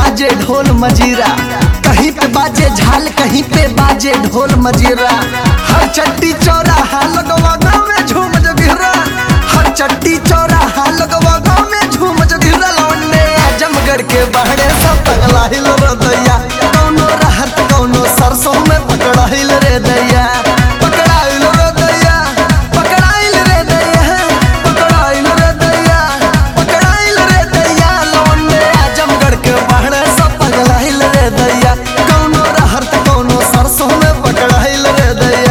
बाजे ढोल मजीरा कहीं पे बाजे झाल कहीं पे बाजे ढोल मजीरा हर चट्टी चौराहा लगवा गाँव में झूम जगिरा हर चट्टी चौराहा लगवा गाँव में झूम जगिरा लौंडे आजमगढ़ के बहरे सब पगला हिल रे दैया कौनो रहत कौनो सरसों में पकड़ा हिल रे दैया पकड़ा हिल रे दैया पकड़ा हिल रे दैया पकड़ा हिल रे दैया पकड़ा हिल रे दैया लौंडे आजमगढ़ के बहरे सब पगला हिल रे दैया कौनो रहत कौनो सरसों में पकड़ा हिल रे दैया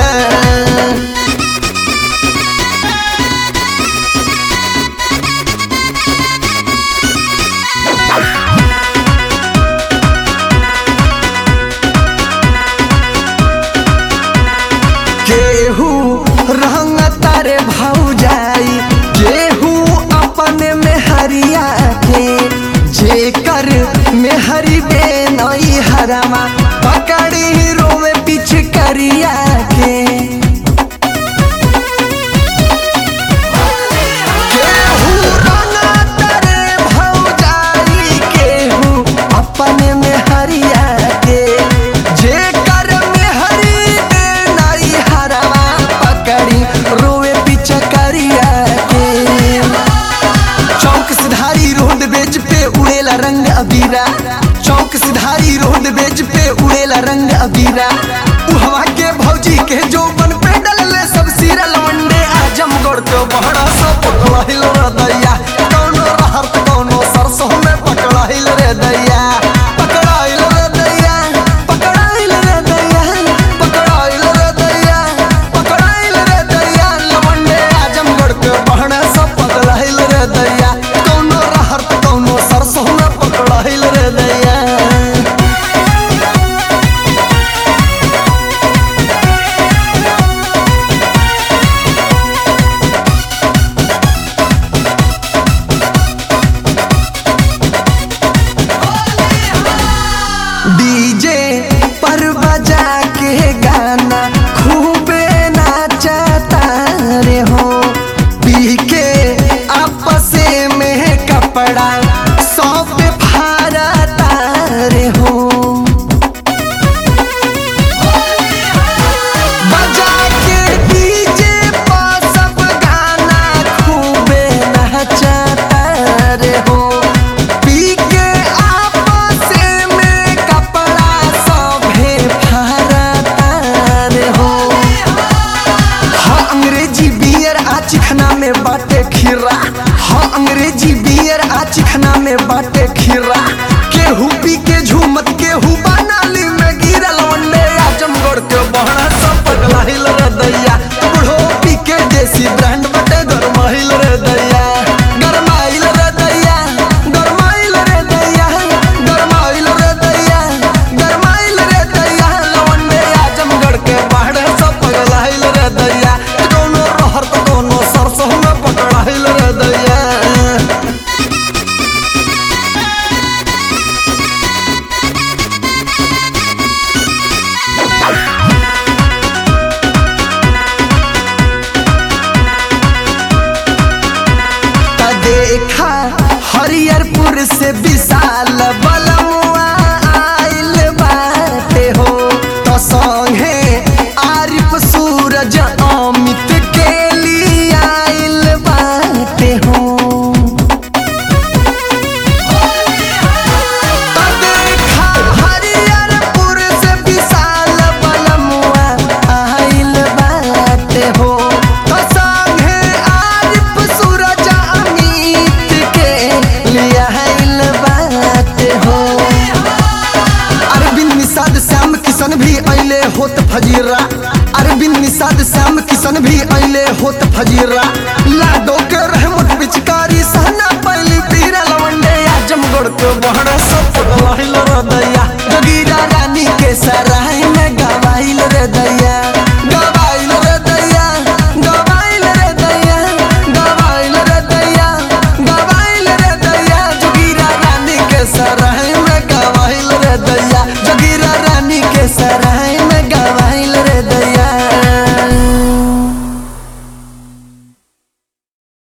केहू रंग तारे भाऊ जाई केहू अपने में हरिया के जेकर में हरी बेनई हरामा पकड़ी रोवे पीछ करिया के केहू रंग तारे भाऊ जाई केहू अपने में हरिया के जेकर में हरी बेनई हरामा पकड़ी रोवे पीछ करिया के चौक सिधारी रोड बेच पे उड़ेला रंग अबीरा चौक सिधारी रोड बेच पे उड़ेला रंग अबीरा उहवा के भौजी के जो बन पे डलले सब सिरा लवंडे आजमगढ़ के बहरा सब पकड़ा हिल रे दैया कौनो रहर त कौनो सरसों में पकड़ा हिल रे दैया पकड़ा हिल रे दैया पकड़ा हिल रे दैया पकड़ा हिल रे दैया पकड़ा हिल रे दैया लवंडे आजमगढ़ के बहरा सब पकड़ा हिल रे दैया कौनो रहर त कौनो सरसों में पकड़ा हिल रे दैया डीजे पर बजा के गाना खूबे नाचता रे हो पी के आपस में कपड़ा सब फारता रे हो बजा के डीजे पर सब गाना खूबे नाचता रे हो पी के आपस में कपड़ा सभे फारता रे हो हाँ अंग्रेजी बियर आ चिखना में बाटे खीरा हाँ अंग्रेजी बियर आ चिखना में बाटे खीरा केहू पी के झूमत केहू बनाली में गिरल वंडे आजमगढ़ के बहरा सब पगला हिल रे दैया बूढ़ो पी के देसी ब्रांड बटे गरमाइल रे दैया गरमाइल रे दैया गरमाइल रे दैया गरमाइल रे दैया गरमाइल रे दैया लवंडे आजमगढ़ के बहरा सब पगला हिल रे दैया कौनो रहर त कौनो सरसों में पकड़ा हिल रे दैया त देखा हरियरपुर से विशाल बलमुआ आइल बाटे हो तो संगे आरिफ सूरज अमित के लिए आइल बाटे हो त देखा हरियरपुर से विशाल बलमुआ आइल बाटे हो तो संगे आरिफ सूरज अमित के लिए आइल बाटे हो अरविंद निषाद श्याम किशन भी अइले होत फजीरा अरविंद निषाद श्याम किशन भी अइले होत फजीरा लाडो के रहमत पिचकारी सहना पहली पीरा लवंडे आजमगढ़ के बहरा सब पगलाइल रे दैया जोगीरा रानी के सराय में गवाइल रे दैया गवाइल रे दैया गवाइल रे दैया गवाइल रे दैया गवाइल रे दैया जोगीरा रानी के सराय में गवाइल रे दैया जोगीरा रानी के सराय